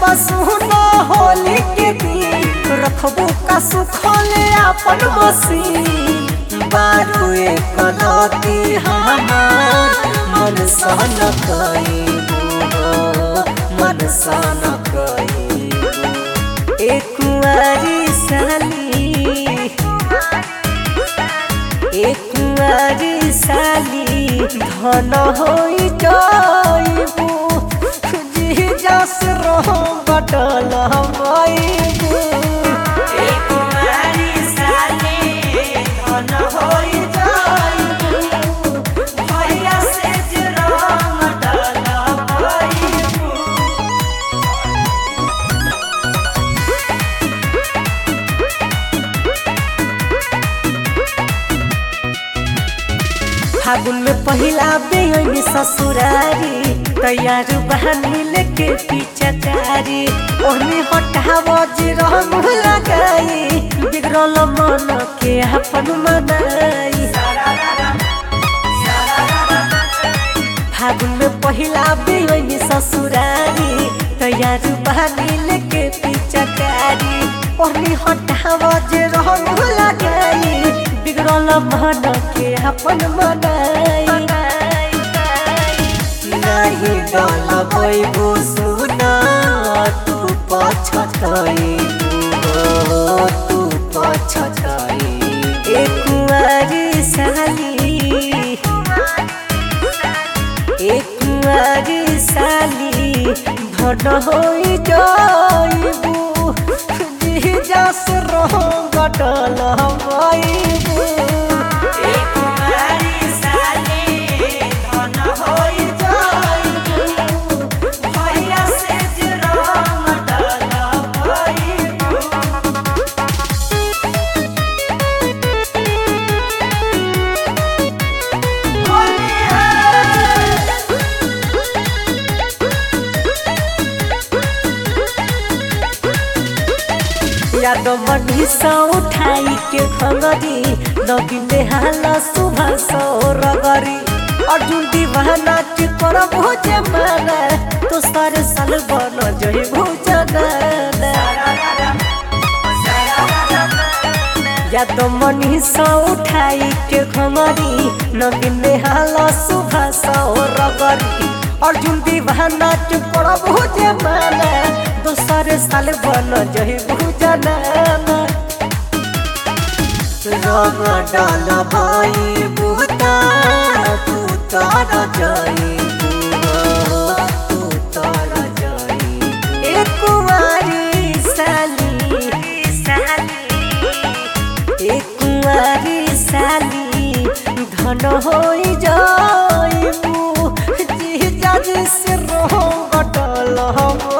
बसुना होली के दिन रखबू का सुखले अपन मसीन बारू एक लती हमार मन सन कईबू मन सन कईबू एक कुंवारी साली एक कुंवारी साली धन होई जाइबू जी जस रहो बटल हमाइबू एक कुंवारी साली धन होई जाइबू भैया से जरा बटल हमाइबू फागुन में पहिला बेहनी ससुरारी तैयार बहानी लेके पीछाचारी ओहनी हटाव जे रंग लगाई बिगड़ल मन के अपन मनाई फागुन में पहिला बेहनी ससुरारी तैयार बहानी लेके पीछाचारी ओहनी हटाव जे रंग लगाई बिगड़ल मन के अपन मनाई नहीं डल बैबू सुना तू पछतैबू तू पछतै एक कुंवारी साली एक कुंवारी साली धन होई जाइबू जी जस रहो गटल हमाइबू एक कुंवारी साली धन होई जाइबू भैया से जरा गटल हमाइबू याद मनी सा उठाई के खंगरी नगिने हाला सुबह सौ रगरी अर्जुन दीवाना के कर भोजे माना तो सारे साल बन जई भोजना याद मनी सा उठाई के खंगरी नगिने हाला सुबह सौ रगरी अर्जुन दीवाना के कर भोजे माना दोसर साल बन जही भुजना रंग डाल भाई बूता तू तार जाई तू तार जाई एक कुंवारी साली एक कुंवारी साली धन होई जाइबू जी जज से रहो गटल हम